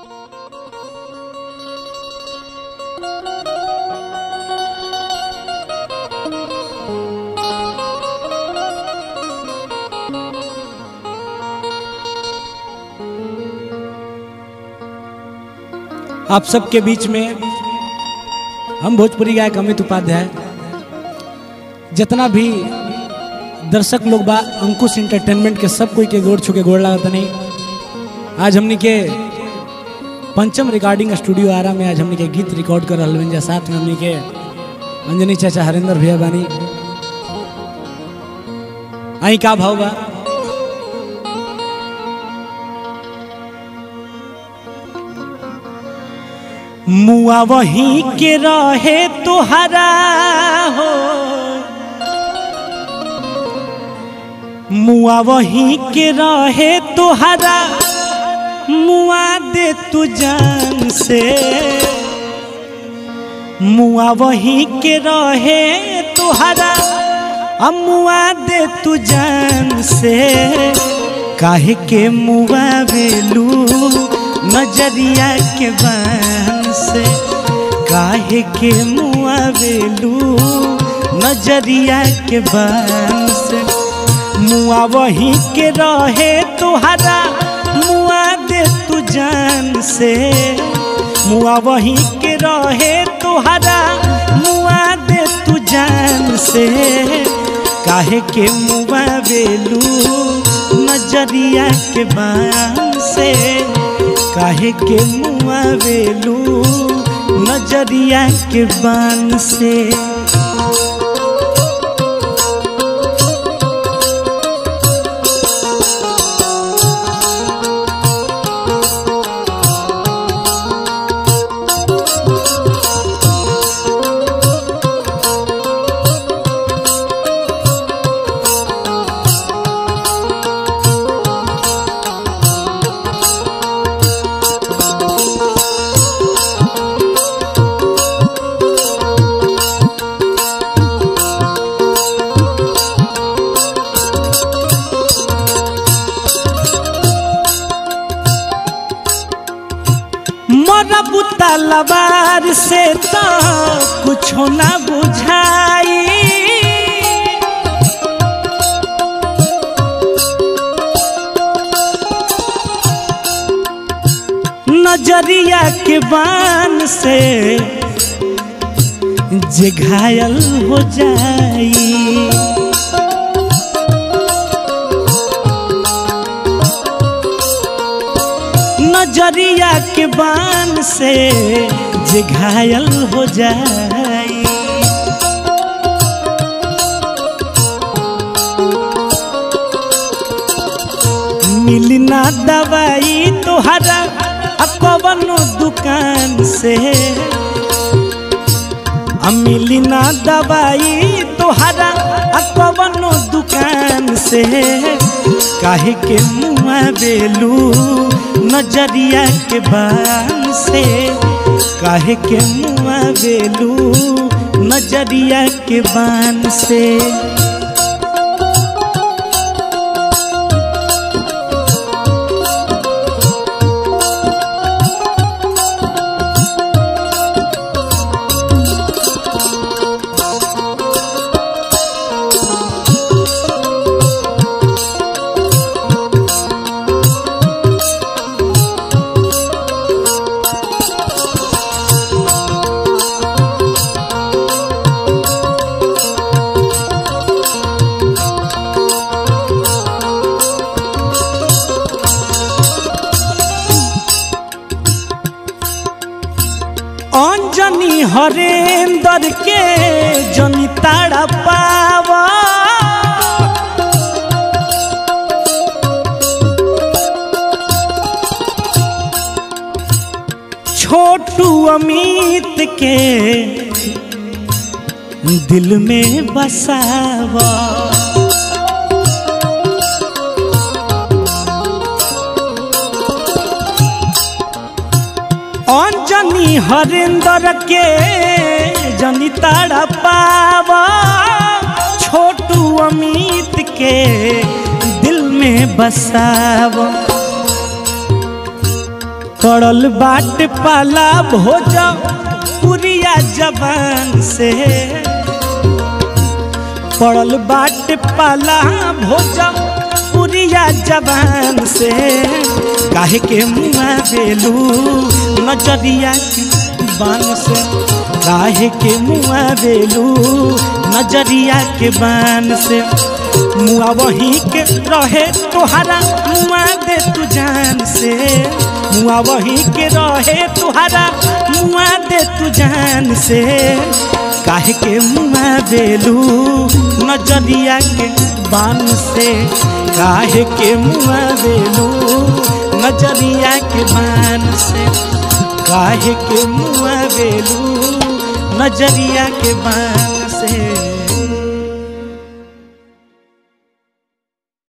आप सबके बीच में हम भोजपुरी गायक अमित उपाध्याय जितना भी दर्शक लोग बा अंकुश इंटरटेनमेंट के सब कोई के गोड़ छू के गोड़ लागत नहीं आज हमनी के पंचम रिकॉर्डिंग स्टूडियो आरा में आज हमनी के गीत रिकॉर्ड कर रहल जा साथ में हमनी के अंजनी चाचा हरिंदर भैया बानी आई का भाव बा मुआ वहीं के रहे तुहरा हो मुआ वहीं के रहे तुहरा मुआ दे तू जान से मुआ वहीं के रहे तुहरा मुआ दे तू जान से काहे के मुआ बेलू नजरिया के बान से काहे के मुआ बेलू नजरिया के बान से मुआ वहीं के रहे तुहरा मुआ दे तू जान से मुआ वहीं के रहे तुहरा मुआ दे तू जान से काहे के मुआ बेलू नजरिया के बान से काहे के मुआ बेलू नजरिया के बान से मरबू तलवार से तो कुछ ना बुझाई नजरिया के बान से जे घायल हो जाई नजरिया के बान से जे घायल हो जाई मिली ना दवाई तोहरा कवनो दुकान से मिली ना दवाई तोहरा कवनो दुकान से काहे के मुआ बेलू नजरिया के बान से काहे के मुआ बेलू नजरिया के बान से अंजनी हरेंदर के जनी ताड़ा पावा छोटू अमित के दिल में बसावा अंजनी हरिंदर के जनी ताड़ा पावा छोटू अमित के दिल में बसावा पड़ल बाट पाला भोज पुरिया जवान से पड़ल बाट पाला भोज पुरिया जवान से काहे के मुआ बेलू नजरिया के बान से काहे के मुआ बेलू नजरिया के बान से मुआ वही के रहे तोहरा मुआ दे तू जान से मुआ वही के रहे तोहरा मुआ दे तू जान से काहे के मुआ बेलू नजरिया के बान से काहे के मुआ बेलू नजरिया के बान से काहे के मुआ बेलू नजरिया के बान से